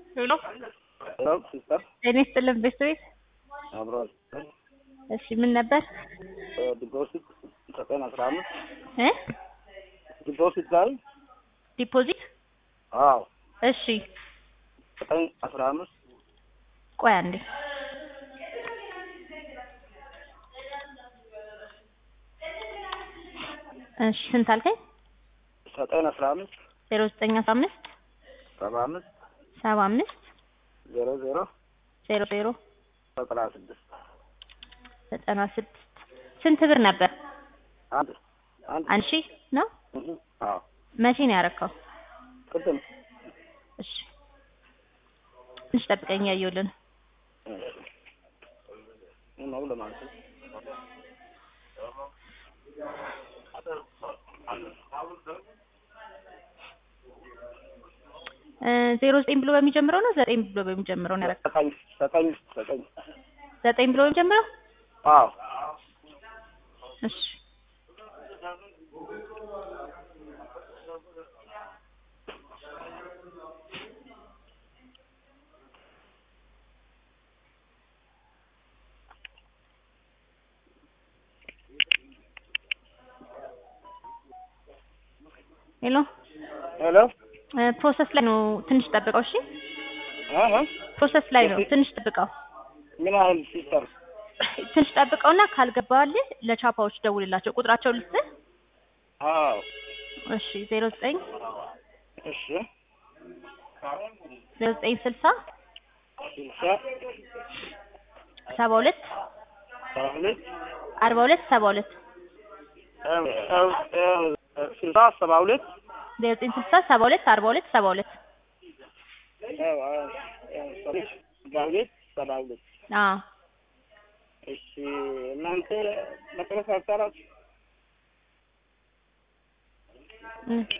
ሄሎ ሄሎ ሲስተር ጤና ይስጥልን ቤት ቤት አብሮ እሺ ምን ነበር ዲፖዚት ዘጠኝ አስራ አምስት እ ዲፖዚት ላይ ዲፖዚት አዎ እሺ ዘጠኝ አስራ አምስት ቆይ አንዴ እሺ ስንት አልከኝ ዘጠኝ አስራ አምስት ዜሮ ዘጠኝ አስራ አምስት ሰባ አምስት ሰባ አምስት ዜሮ ዜሮ ዜሮ ዜሮ ዘጠና ስድስት ዘጠና ስድስት ስንት ብር ነበር አንድ አንድ አንድ ሺህ ነው እህ፣ አዎ መቼ ነው ያረከው ቅድም እሺ ትንሽ ጠብቀኝ ያየሁልን ነው ለማለት ነው። ዜሮ ዘጠኝ ብሎ በሚጀምረው ነው ዘጠኝ ብሎ በሚጀምረው ነው ያረከው ዘጠኝ ዘጠኝ ዘጠኝ ዘጠኝ ብሎ በሚጀምረው አዎ እሺ ሄሎ ሄሎ ፕሮሰስ ላይ ነው ትንሽ ጠብቀው እሺ አሀ ፕሮሰስ ላይ ነው ትንሽ ጠብቀው ምን ያህል ሲስተር ትንሽ ጠብቀውና ካልገባልህ ለቻፓዎች ደውልላቸው ቁጥራቸው ልስጥህ አዎ እሺ ዜሮ ዘጠኝ እሺ ዜሮ ዘጠኝ ስልሳ ስልሳ ሰባ ሁለት ሰባ ሁለት አርባ ሁለት ሰባ ሁለት ስልሳ ሰባ ሁለት ዜሮ ዘጠኝ ስልሳ ሰባ ሁለት አርባ ሁለት ሰባ ሁለት ሰባ ሁለት ሰባ ሁለት አዎ እሺ እናንተ መጨረሻ አጣራችሁ እ